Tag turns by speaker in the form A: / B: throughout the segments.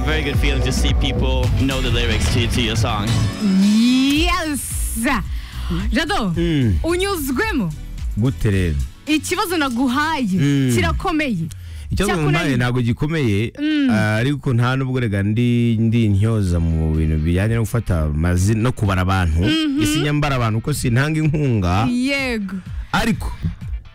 A: very good feeling to see people know the lyrics to, to your song.
B: Yes! Jado unyuzwemo
C: gute rero
B: ikibazo naguhaye kirakomeye
C: icyo
B: Cyakunaniye.
C: nkuhaye ntabwo gikomeye ah, ariko nta nubwo rega ndi ndi intyoza mu bintu bijyanye no gufata amazina no kubara abantu isinyambara abantu ko sintanga inkunga
B: yego
C: ariko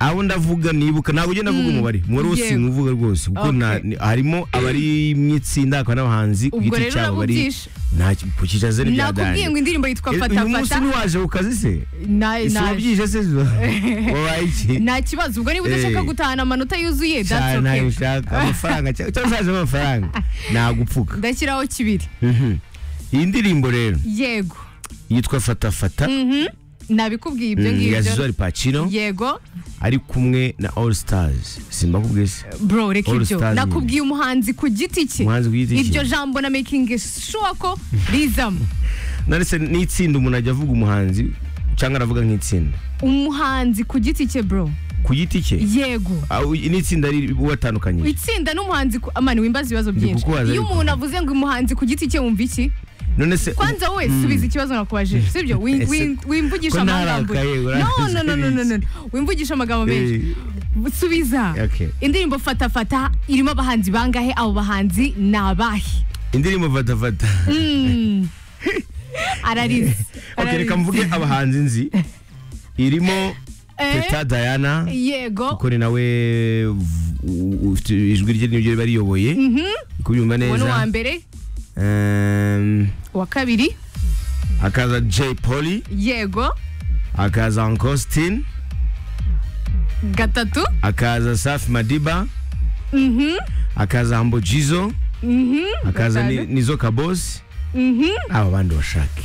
C: abo ndavuga nibuka ntabwo ugenda avuga umubare umubare wose
B: Yego.
C: nkuvuga rwose kuko
B: Okay.
C: nta- ni- harimo abari mu itsinda hakaba n'abahanzi ku
B: Ubwo
C: giti
B: rero
C: cyabo bari
B: urabubyishi.
C: ntakikicaze
B: nakubwiye ngo indirimbo yitwa fata
C: uyu munsi
B: fata
C: ntiwaje ku kazi se
B: Na-
C: ese
B: na-
C: wabyije se wabaye iki
B: nta kibazo ubwo niba udashaka
C: Eh.
B: gutahana amanota yuzuye that's
C: cyane ntayo
B: okay
C: ushaka amafaranga cyangwa cyangwa ushaka amafaranga nagupfuka
B: ndashyiraho kibiri
C: iyi ndirimbo rero
B: yego
C: yitwa fata fata
B: Mhm. nabikubwiye ibyo
C: mm, ya
B: ngibyo
C: zizori pacino
B: yego
C: ari kumwe na all stars simba kubwese
B: bro reka
C: All
B: ibyo
C: Stars nyine.
B: nakubwiye umuhanzi ku giti cye
C: Umuhanzi ku giti cye.
B: iryo jambo na making sure ko rizamo
C: narese n'itsinda umuntu ajya avuga umuhanzi cyangwa aravuga nk'itsinda
B: umuhanzi ku giti cye bro
C: ku giti cye
B: yego
C: Ah, uy- n'itsinda watandukanye
B: itsinda n'umuhanzi ku- amani wimbaza ibibazo byinshi
C: kukubaza
B: iyo
C: ariko.
B: umuntu avuze ngo umuhanzi ku giti cye wumva iki
C: none se
B: kwanza wowe subiza ikibazo nakubajije sibyo Wi-
C: Ese
B: wi- wimvugisha
C: ko
B: amagambo
C: narakaye,
B: no
C: urakaye
B: no no no no no wimvugisha amagambo menshi
C: Eh,
B: subiza
C: Okay.
B: indirimbo fata fata irimo abahanzi bangahe abo bahanzi ni abahe
C: indirimbo fata fata
B: ararize
C: okay
B: ararize.
C: reka mvuge abahanzi nzi irimo
B: Eh,
C: teta diana
B: yego
C: kuko ni nawe v- u- ufite ijwi rye niryo riba riyoboye kubyumva
B: uwo ni
C: neza
B: uwa mbere
C: Ehm,
B: uwa kabiri
C: hakaza Jay Polly
B: yego
C: hakaza Ankostin
B: gatatu
C: hakaza Safi Madiba hakaza Humble Jizzo hakaza Ni-
B: Gatanu.
C: Nizo Kabosi aba bandi bashake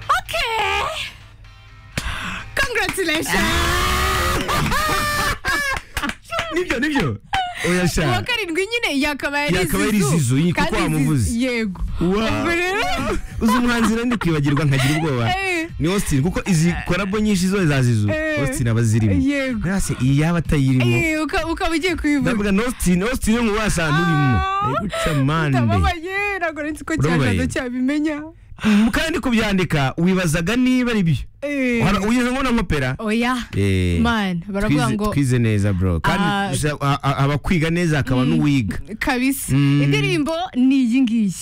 B: Okay. Congratulations.
C: nibyo nibyo oya
B: Uwa
C: sha
B: karindwi nyine yakabaye ari
C: Yakabaye ari
B: Zizou.
C: Zizou, iyi kuko
B: Kandi
C: wamuvuze.
B: Zizou- Yego.
C: Wow.
B: Ubwo rero-
C: uzi umuhanzi rero ndi kwibagirwa nkagira ubwoba
B: Eh,
C: ni Austin kuko izi korabo nyinshi zo zazizu
B: Eh.
C: Austin aba zirimo
B: Yego.
C: rase iyi yaba atayirimo
B: Eh, uka- Ukaba ugiye kubivuga.
C: ndavuga na Austin Austin yo mu basanga urimo
B: Ah.
C: ndaguca mande
B: Ndababaye ntabwo nzi ko
C: Urababaye?
B: cyajado cyabimenya.
C: kandi kubyandika wibazaga niba ari byo
B: Eh,
C: uyize ngo n'amapera
B: Oya.
C: Eh,
B: Man, baravuga
C: twize-
B: ngo-
C: twize neza bro
B: Ah.
C: kandi usa- a- a- abakwiga neza hakaba n'uwiga
B: Kabisa.
C: Mm.
B: Indirimbo ni iyi ngiyi.